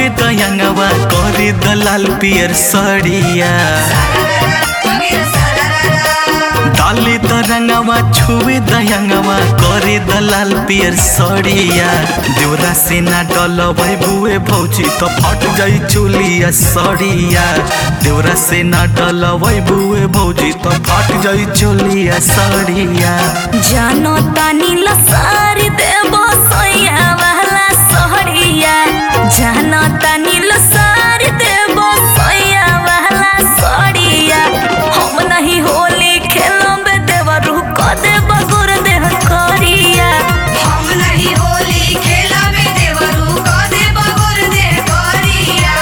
दयंगवा करे दलाल पियर सड़िया डाले तरंगवा छुए दयंगवा करे दलाल पियर सड़िया देवरा से ना डलबै बुए भौजी तो फट जाई चुलिया सड़िया देवरा से ना डलबै बुए भौजी तो फट जाई चुलिया सड़िया जानो तानी लसारी देबो सोया वाला सोहरिया जानो तानी लसारी देबो सोया वाला सोहरिया हम नहीं होली खेलबे देवरू क देबो गुर देह करिया हम नहीं होली खेला में देवरू को दे बगुर दे करिया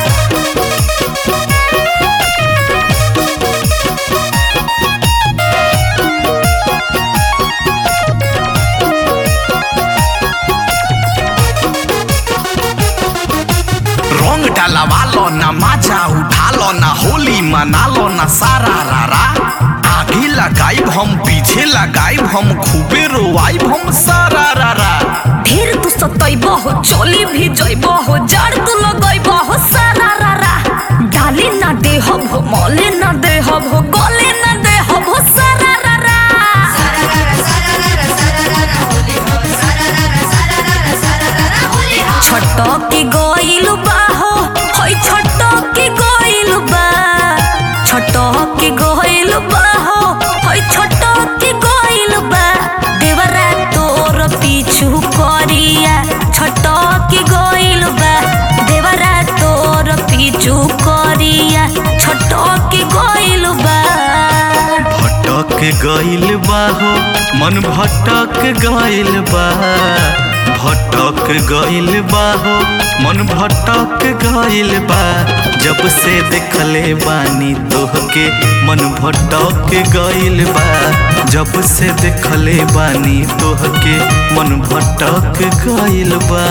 रंग डलवा लो ना मजा उठा लो ना होली मना लो ना सारा रारा आगे लगाई हम पीछे लगाई हम खूबे रोवाई हम सारा रारा ढेर तू सतैबो हो चोली भी जइबो हो जड़ तू लगइबो हो सारा रारा डाली ना दे हो मले ना दे हो गले ना दे हो सारा रारा सरररा सरररा सरररा होली हो सरररा सरररा सरररा होली हो छटकी गइलु बा हो होय छटकी गइलु बा छटकी गइलु बा हो होय छटकी गइलु बा देवरा तोर पीछू करिया छटकी गइलु बा देवरा तोर पीछू करिया छटकी गइलु बा भटक गइल बा हो मन भटक गइल बा भटक गइल बा हो मन भटक गइल बा जब से देखले बानी तोहके मन भटक गइल बा जब से देखले बानी तोहके मन भटक गइल बा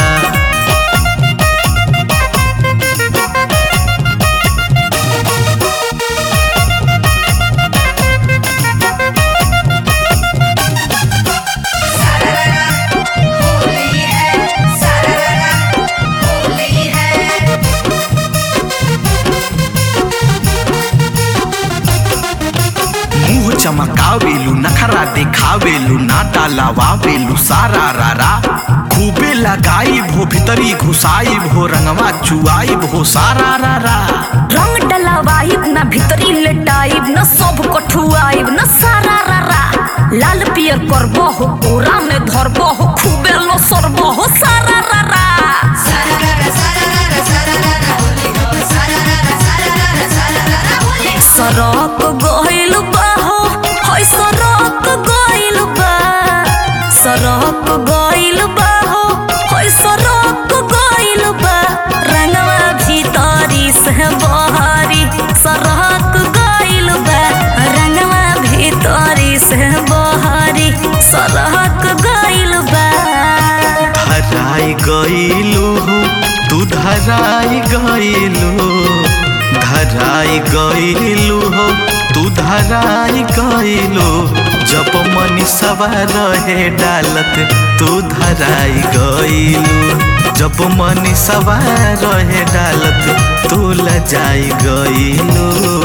होली है सरररा होली है मुंह चमकावेलू नखरा देखावेलू ना डालावावेलू सारा रारा खूबे लगाई भो भीतरी घुसाई भो रंगवा चुआई भो सारा रारा रंग डलावाइब ना भीतरी लेटाइब न सब कठुआइब न सारा रारा लाल पियर करबो हो कोरा में धरबो हो खूबे लो सरबो हो सारा रारा सरररा सरररा सरररा होली हो सरररा सरररा सरररा होली हो सरक गइल बा हो होय सरक गइल बा सरक गइल बा हो होय सरक गइल बा रंगवा भीतरी से बहरी सरक गइल बा रंगवा भीतरी से बहरी सरक गइल बा धराई गइलू हो तू धराई गइलू धराई गइलू हो तू धराई गइलू जब मनी सवार रहे डालत तू धराई गइलू जब मनी सवार रहे डालत तू लजाई गइलू